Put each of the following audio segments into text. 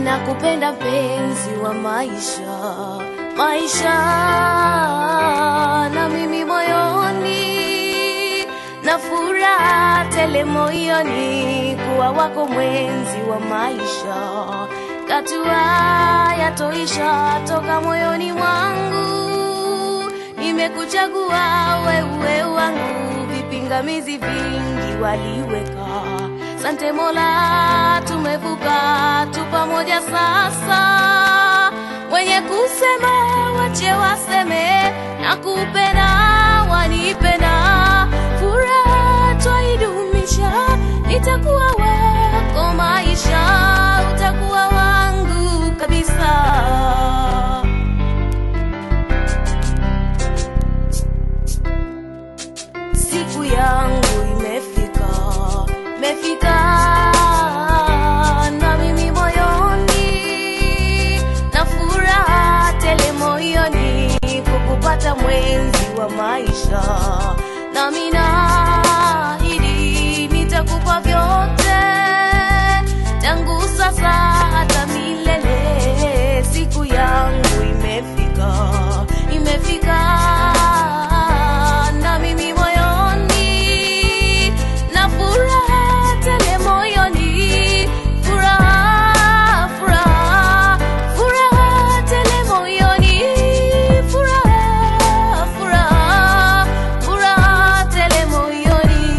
nakupenda mpenzi wa maisha, maisha na mimi moyoni na furaha tele moyoni kuwa wako mwenzi wa maisha, katua yatoisha toka moyoni mwangu, nimekuchagua wewe wangu, vipingamizi vingi waliweka. Sante Mola, tumevuka tu pamoja sasa. Wenye kusema wache waseme, na kupenda wanipenda, furaha twaidumisha, nitakuwa wako maisha, utakuwa wangu kabisa. siku yangu imefika, imefika na mimi moyoni na furaha tele moyoni kukupata mwenzi wa maisha, nami naahidi nitakupa vyote tangu sasa hata milele. Siku yangu imefika, imefika na mimi moyoni na furaha tele moyoni, furaha furaha furaha tele moyoni, furaha furaha furaha tele moyoni.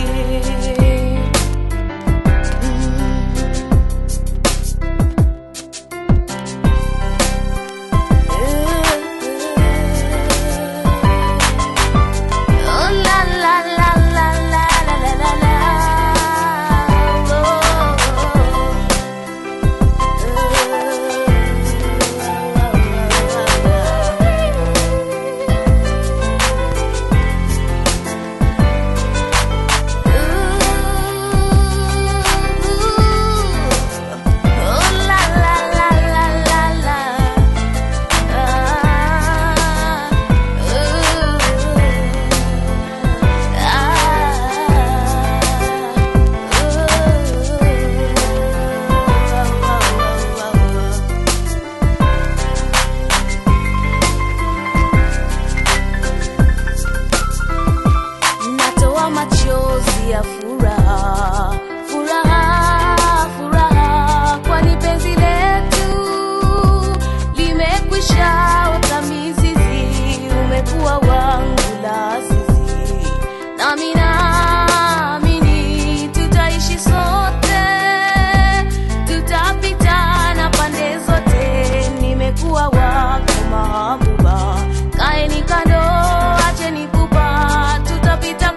Oh la la la la la la la la la. Oh la la la la la la. Natoa machozi ya furaha, furaha, furaha, kwani penzi letu limekwisha ota mizizi, umekuwa wangu la azizi, nami naamini tutaishi sote, tutapitana pande zote, nimekuwa wako mahabuba, kaeni kando, acheni kupa, tutapita